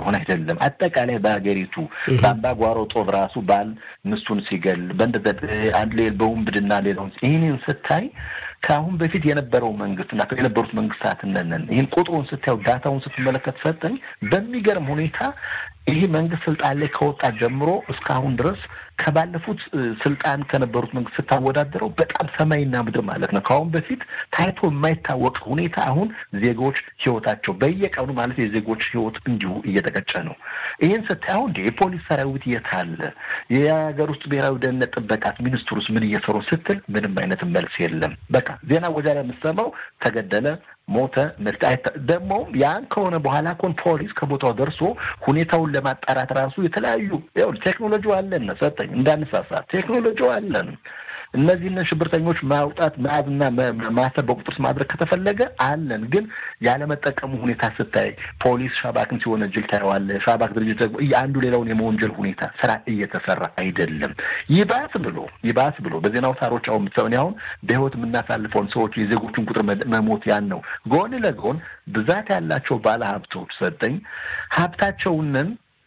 እንደሆነ አይደለም። አጠቃላይ በሀገሪቱ በአምባጓሮ ጦብ ራሱ ባል ሚስቱን ሲገል በእንደ አንድ ሌል በውንብድና ሌላውን ይህንን ስታይ ከአሁን በፊት የነበረው መንግስት እና የነበሩት መንግስታት ነን ይህን ቁጥሩን ስታየው ዳታውን ስትመለከት ሰጠኝ በሚገርም ሁኔታ ይህ መንግስት ስልጣን ላይ ከወጣ ጀምሮ እስካሁን ድረስ ከባለፉት ስልጣን ከነበሩት መንግስት ስታወዳደረው በጣም ሰማይና ምድር ማለት ነው። ከአሁን በፊት ታይቶ የማይታወቅ ሁኔታ አሁን ዜጎች ህይወታቸው በየቀኑ ማለት የዜጎች ህይወት እንዲሁ እየተቀጨ ነው። ይህን ስታይ አሁን የፖሊስ ሰራዊት የት አለ? የሀገር ውስጥ ብሔራዊ ደህንነት ጥበቃት ሚኒስትሩስ ምን እየሰሩ ስትል ምንም አይነት መልስ የለም። በቃ ዜና ወጃ ላይ የምትሰማው ተገደለ ሞተ ደግሞም ያን ከሆነ በኋላ ኮን ፖሊስ ከቦታው ደርሶ ሁኔታውን ለማጣራት ራሱ የተለያዩ ቴክኖሎጂ አለን ሰጠኝ እንዳንሳሳት ቴክኖሎጂ አለን። እነዚህን ሽብርተኞች ማውጣት መያዝና ማሰብ በቁጥር ማድረግ ከተፈለገ አለን። ግን ያለመጠቀሙ ሁኔታ ስታይ ፖሊስ ሻባክን ሲወነጅል ታየዋለህ። ሻባክ ድርጅት ደግሞ አንዱ ሌላውን የመወንጀል ሁኔታ ስራ እየተሰራ አይደለም። ይባስ ብሎ ይባስ ብሎ በዜና አውታሮች አሁን ምትሰውን አሁን በህይወት የምናሳልፈውን ሰዎች የዜጎችን ቁጥር መሞት ያን ነው። ጎን ለጎን ብዛት ያላቸው ባለ ሀብቶች ሰጠኝ ሀብታቸውንን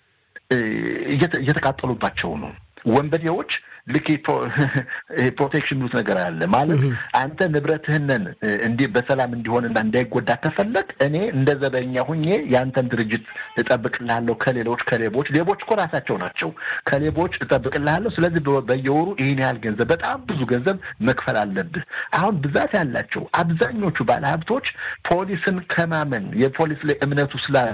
እየተቃጠሉባቸው ነው። ወንበዴዎች ልክ ፕሮቴክሽን ሚሉት ነገር አለ ማለት አንተ ንብረትህንን እንዲህ በሰላም እንዲሆንና እንዳይጎዳ ከፈለግ እኔ እንደ ዘበኛ ሁኜ የአንተን ድርጅት እጠብቅልሃለሁ ከሌሎች ከሌቦች ሌቦች እኮ ራሳቸው ናቸው ከሌቦች እጠብቅልሃለሁ ስለዚህ በየወሩ ይህን ያህል ገንዘብ በጣም ብዙ ገንዘብ መክፈል አለብህ አሁን ብዛት ያላቸው አብዛኞቹ ባለሀብቶች ፖሊስን ከማመን የፖሊስ ላይ እምነቱ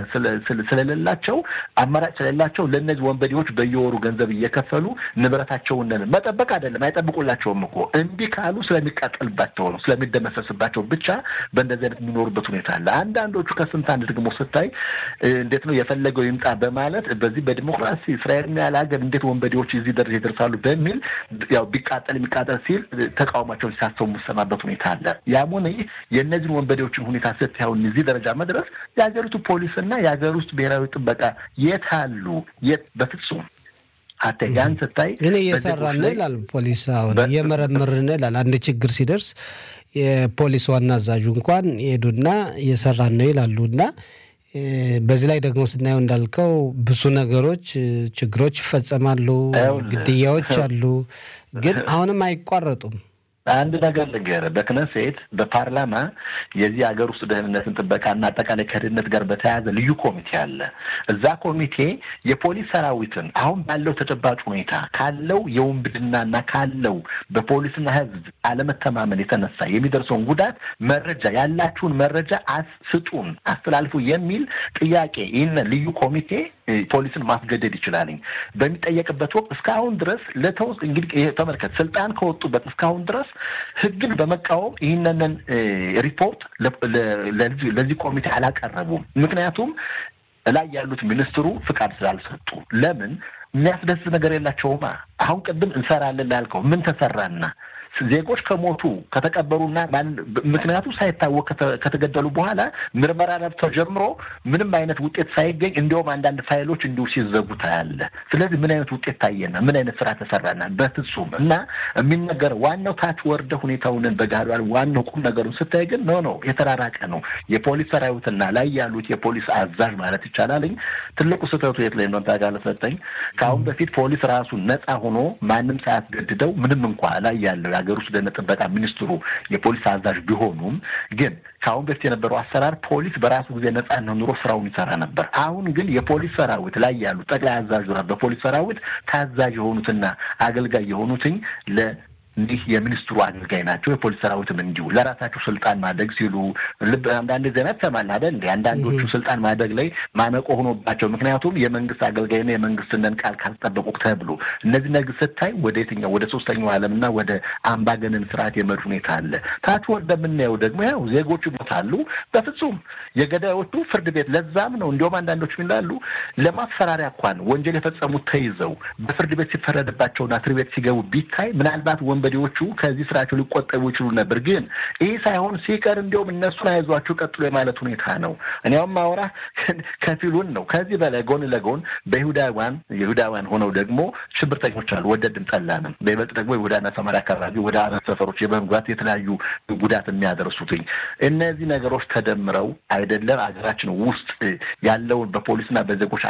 ስለሌላቸው አማራጭ ስለሌላቸው ለእነዚህ ወንበዴዎች በየወሩ ገንዘብ እየከፈሉ ንብረታቸውን መጠበቅ አይደለም አይጠብቁላቸውም እኮ እምቢ ካሉ ስለሚቃጠልባቸው ነው ስለሚደመሰስባቸው ብቻ በእንደዚህ አይነት የሚኖሩበት ሁኔታ አለ። አንዳንዶቹ ከስንት አንድ ደግሞ ስታይ እንዴት ነው የፈለገው ይምጣ በማለት በዚህ በዲሞክራሲ እስራኤል ያለ ሀገር እንዴት ወንበዴዎች እዚህ ደረጃ ይደርሳሉ በሚል ያው ቢቃጠል የሚቃጠል ሲል ተቃውሟቸውን ሲያሰሙ የምሰማበት ሁኔታ አለ። ያም ሆነ ይህ የእነዚህን ወንበዴዎችን ሁኔታ ስታየውን እዚህ ደረጃ መድረስ የሀገሪቱ ፖሊስና የሀገር ውስጥ ብሔራዊ ጥበቃ የት አሉ? የት በፍጹም ያን ስታይ እኔ እየሰራን ነው ይላል ፖሊስ። አሁን እየመረመርን ነው ይላል። አንድ ችግር ሲደርስ የፖሊስ ዋና አዛዡ እንኳን ይሄዱና እየሰራን ነው ይላሉ። እና በዚህ ላይ ደግሞ ስናየው እንዳልከው ብዙ ነገሮች ችግሮች ይፈጸማሉ፣ ግድያዎች አሉ፣ ግን አሁንም አይቋረጡም። አንድ ነገር ልንገርህ፣ በክነሴት በፓርላማ የዚህ ሀገር ውስጥ ደህንነትን ጥበቃና አጠቃላይ ከደህንነት ጋር በተያያዘ ልዩ ኮሚቴ አለ። እዛ ኮሚቴ የፖሊስ ሰራዊትን አሁን ባለው ተጨባጭ ሁኔታ ካለው የውንብድናና ካለው በፖሊስና ሕዝብ አለመተማመን የተነሳ የሚደርሰውን ጉዳት መረጃ ያላችሁን መረጃ ስጡን፣ አስተላልፉ የሚል ጥያቄ ይህንን ልዩ ኮሚቴ ፖሊስን ማስገደድ ይችላልኝ በሚጠየቅበት ወቅት እስካሁን ድረስ ለተወስ እንግዲህ ተመልከት ስልጣን ከወጡበት እስካሁን ድረስ ህግን በመቃወም ይህንን ሪፖርት ለዚህ ኮሚቴ አላቀረቡም። ምክንያቱም ላይ ያሉት ሚኒስትሩ ፍቃድ ስላልሰጡ ለምን የሚያስደስት ነገር የላቸውማ። አሁን ቅድም እንሰራለን ላልከው ምን ተሰራና ዜጎች ከሞቱ ከተቀበሩና ምክንያቱ ሳይታወቅ ከተገደሉ በኋላ ምርመራ ተጀምሮ ምንም አይነት ውጤት ሳይገኝ እንዲሁም አንዳንድ ፋይሎች እንዲሁ ሲዘጉ ታያለ። ስለዚህ ምን አይነት ውጤት ታየና ምን አይነት ስራ ተሰራና? በፍጹም እና የሚነገረው ዋናው ታች ወርደ ሁኔታውንን በጋር ዋናው ቁም ነገሩን ስታይ ግን ኖ ነው የተራራቀ ነው። የፖሊስ ሰራዊትና ላይ ያሉት የፖሊስ አዛዥ ማለት ይቻላልኝ ትልቁ ስህተቱ የት ላይ ነው ታውቃለህ ሰጠኝ ከአሁን በፊት ፖሊስ ራሱ ነፃ ሆኖ ማንም ሳያስገድደው ምንም እንኳ ላይ ያለው የሀገር ውስጥ ደህንነት ጥበቃ ሚኒስትሩ የፖሊስ አዛዥ ቢሆኑም ግን ከአሁን በፊት የነበረው አሰራር ፖሊስ በራሱ ጊዜ ነጻነት ኑሮ ስራውን ይሰራ ነበር። አሁን ግን የፖሊስ ሰራዊት ላይ ያሉ ጠቅላይ አዛዥ በፖሊስ ሰራዊት ታዛዥ የሆኑትና አገልጋይ የሆኑትኝ ለ እንዲህ የሚኒስትሩ አገልጋይ ናቸው። የፖሊስ ሰራዊትም እንዲሁ ለራሳቸው ስልጣን ማደግ ሲሉ ልብ አንዳንድ ዜና ትሰማለህ አይደል? እንደ አንዳንዶቹ ስልጣን ማደግ ላይ ማነቆ ሆኖባቸው ምክንያቱም የመንግስት አገልጋይና የመንግስትንን ቃል ካልጠበቁ ተብሎ እነዚህ ነገር ስታይ ወደ የትኛው ወደ ሶስተኛው ዓለምና ወደ አምባገነን ስርዓት የመድ ሁኔታ አለ። ታች ወደምናየው ደግሞ ያው ዜጎቹ ይሞታሉ። በፍጹም የገዳዮቹ ፍርድ ቤት ለዛም ነው እንዲሁም አንዳንዶች ይላሉ ለማስፈራሪያ እንኳን ወንጀል የፈጸሙት ተይዘው በፍርድ ቤት ሲፈረድባቸውና እስር ቤት ሲገቡ ቢታይ ምናልባት ወንበዴዎቹ ከዚህ ስራቸው ሊቆጠቡ ይችሉ ነበር። ግን ይህ ሳይሆን ሲቀር እንዲሁም እነሱን አይዟቸው ቀጥሎ የማለት ሁኔታ ነው። እኒያውም ማውራ ከፊሉን ነው። ከዚህ በላይ ጎን ለጎን በይሁዳውያን የይሁዳውያን ሆነው ደግሞ ሽብርተኞች አሉ። ወደድም ጠላንም በይበልጥ ደግሞ የይሁዳና ሰማርያ አካባቢ ወደ አረብ ሰፈሮች የመግባት የተለያዩ ጉዳት የሚያደርሱትኝ እነዚህ ነገሮች ተደምረው አይደለም ሀገራችን ውስጥ ያለውን በፖሊስና በዜጎች